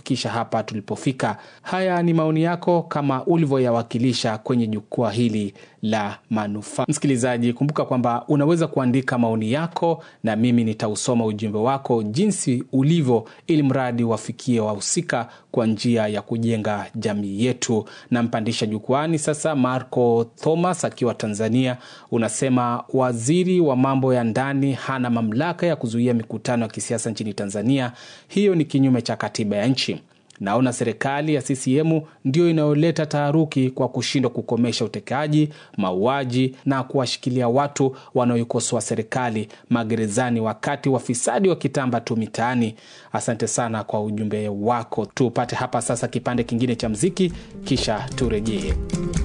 kutufikisha hapa tulipofika. Haya ni maoni yako kama ulivyoyawakilisha kwenye jukwaa hili la manufaa. Msikilizaji, kumbuka kwamba unaweza kuandika maoni yako na mimi nitausoma ujumbe wako jinsi ulivyo, ili mradi wafikie wahusika kwa njia ya kujenga jamii yetu. Nampandisha jukwani sasa Marco Thomas akiwa Tanzania. Unasema waziri wa mambo ya ndani hana mamlaka ya kuzuia mikutano ya kisiasa nchini Tanzania. Hiyo ni kinyume cha katiba ya nchi. Naona serikali ya CCM ndio inayoleta taharuki kwa kushindwa kukomesha utekaji, mauaji na kuwashikilia watu wanaoikosoa serikali magerezani, wakati wafisadi wakitamba tu mitaani. Asante sana kwa ujumbe wako. Tupate hapa sasa kipande kingine cha mziki, kisha turejee.